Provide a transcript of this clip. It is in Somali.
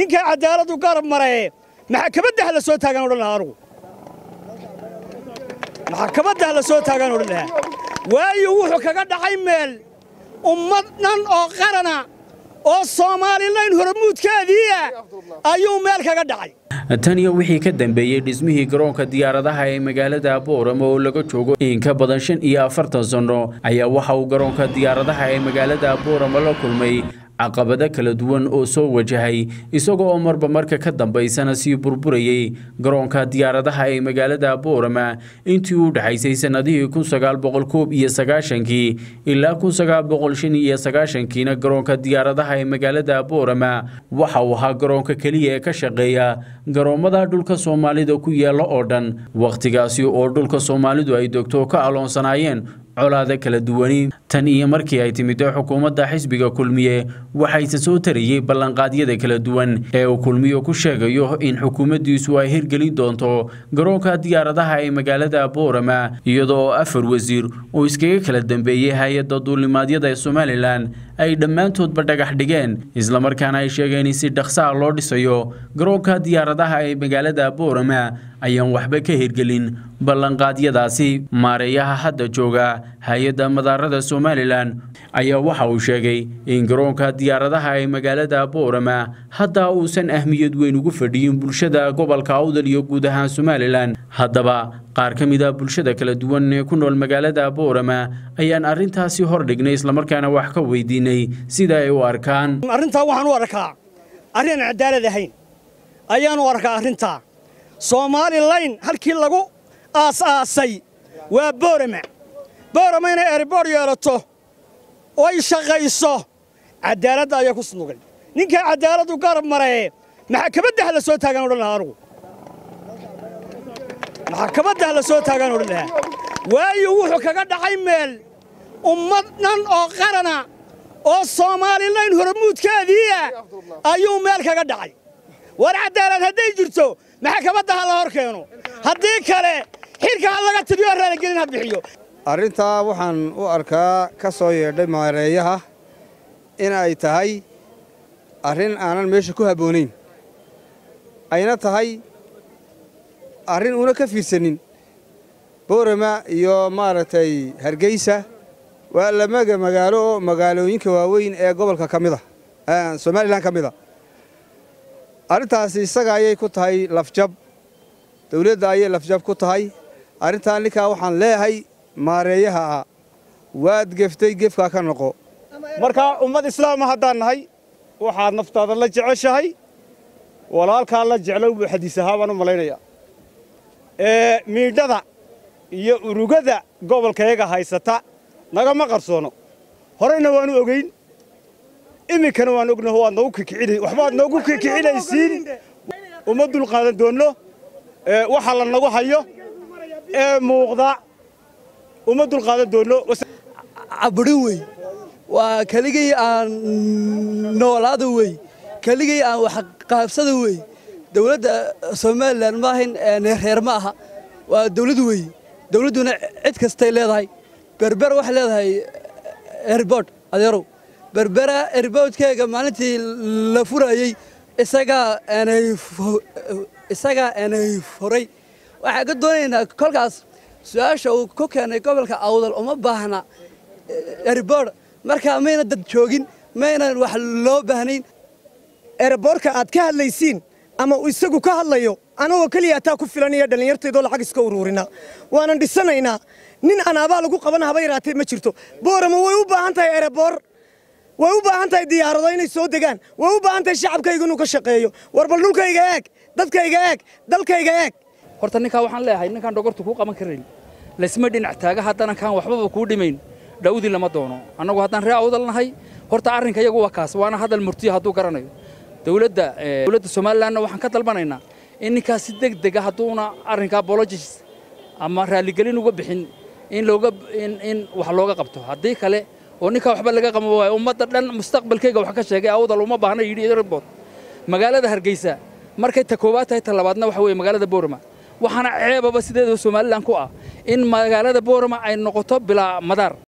ninkaa cadaaladdu garab maree maxakamadda ha la soo taagaan odhan lahaa anugu maxakamadda ha la soo taagaan odhan lahaa waayo wuxuu kaga dhacay meel ummad dhan oo qarana oo soomaalilayn horamuudkeediia ayuu meel kaga dhacay tan iyo wixii ka dambeeyey dhismihii garoonka diyaaradaha ee magaalada boorama oo laga joogo in ka badan shan iyo afartan sanno ayaa waxa uu garoonka diyaaradaha ee magaalada boorama la kulmay caqabado kala duwan oo soo wajahay isaga oo marba marka ka dambaysana sii burburayey garoonka diyaaradaha ee magaalada boorama intii u dhexaysay sannadihii kun sagaal boqol koob iyo sagaashankii ilaa kun sagaal boqol shan iyo sagaashankiina garoonka diyaaradaha ee magaalada boorama waxa uu ahaa garoonka keliya ee ka shaqeeya garoommada dhulka soomaalida ku yaalla oo dhan wakhtigaasi oo dhulka soomaalidu ay dogto ka aloonsanaayeen colaada kala duwani tan iyo markii ay timid xukuumadda xisbiga kulmiye waxayse soo tarayey ballanqaadyada kala duwan ee uu kulmiyo ku sheegayo in xukuumaddiisu ay hirgelin doonto garoonka diyaaradaha ee magaalada boorama iyadoo afar wasiir uu iskaga kala dambeeyey hay-adda duulimaadyada ee somalilan ay dhammaantoodba dhagax dhigeen islamarkaana ay sheegeen in si dhaqsaha loo dhisayo garoonka diyaaradaha ee magaalada boorama ayaan waxba ka hirgelin ballanqaadyadaasi maareeyaha hadda jooga hay-adda madaarada somalilan ayaa waxa uu sheegay in garoonka diyaaradaha ee magaalada boorama hadda uusan ahmiyad weyn ugu fadhiyin bulshada gobolka awdal iyo guud ahaan somalilan haddaba qaar ka mid a bulshada kala duwan ee ku nool magaalada boorama ayaan arrintaasi hordhignay islamarkaana wax ka weydiinay sida ay u arkaan arrintaa waxaan u arkaa arrin aan cadaalad ahayn ayaan u arkaa arrintaa soomaalilayn halkii lagu aas-aasay waa boorama boorama inay erboor yeelato oy shaqayso cadaaladda ayaa ku snugan ninkaa cadaaladdu garab maree maxakamadda ha la soo taagaan odhan lahaa anugu maxakamadda ha la soo taagaan odhan lahaa waayo wuxuu kaga dhacay meel ummad dhan oo qarana oo soomaalilayn horamuudkeediia ayuu meel kaga dhacay war cadaalad hadday jirto maxakamadda ha la hor keeno haddii kale xilka ha laga tiriyo raaligelin ha bixiyo arrintaa waxaan u arkaa ka soo yeedhay maareeyaha in ay tahay arrin aanan meesha ku habboonayn ayna tahay arrin una ka fiirsanin boorama iyo maaragtay hargeysa waa lamaga magaalo oo magaalooyinka waaweyn ee gobolka ka mid a somalilan ka mid a arrintaasi isaga ayay ku tahay lafjab dawladda ayay lafjab ku tahay arrintaa ninkaa waxaan leeyahay maareeyaha ah waad geftay gefkaa ka noqo markaa ummad islaama haddaan nahay waxaad naftaada la jeceshahay walaalkaa la jeclow buu xadiis ahaa baan u malaynayaa miidhada iyo urugada gobolkayaga haysata nagama qarsoono horeyna waanu ogeyn iminkana waan ognaho waad noogu kikicina waxbaad noogu kikicinaysiin uma dulqaadan doonno waxa la nagu hayo ee muuqda uma dulqaadan doonno cabudhin wey waa keligay aan noolaada wey keligay aan wax qaabsada wey dawladda somalilan maahayn reer ma aha waa dawlad wey dawladduna cid kastay leedahay berber waxay leedahay erbord adeerow berbera erboodkeega maalintii la furayey isagaa aanay furay waxaan ka doonaynaa kolkaas su-aasha uu ku keenay gobolka awdal uma baahna erboord markaa mayna dad joogin maynan wax loo baahnayn erboorka aad ka hadlaysiin ama isagu ka hadlayo anagoo keliya ataa ku filanaya dhallinyartaydoo lacag iska uruurina waanan dhisanaynaa nin aan abaa lagu qaban haba yaraatee ma jirto boorama way u baahan tahay ereboor way u baahan tahay diyaarado inay soo degaan way u baahan tahay shacabkayga inuu ka shaqeeyo war bal dhulkayga eeg dadkayga eeg dalkayga eeg horta ninkaa waxaan leeyahay ninkaan dhogortu kuu qaban karayn laysma dhinac taaga haddana kaan waxbaba kuu dhimayn dhawdi lama doono annagu haddaan ree awdal nahay horta arrinka iyagu waa kaas waana hadal murtiya hadduu garanayo dowladda dowladda somalilandna waxaan ka dalbanaynaa in ninkaas si deg dega hadduuna arrinka apologis ama raaligelin uga bixin in looga in in wax looga qabto haddii kale oo ninkaa waxba laga qabo waayo ummadda dhan mustaqbalkayga wax ka sheegay awdal uma baahna yidhi report magaalada hargeysa markay ta koowaad tahay ta labaadna waxa weeye magaalada boorama waxaana ceebaba sideeda somalilan ku ah in magaalada boorama ay noqoto bilaa madaar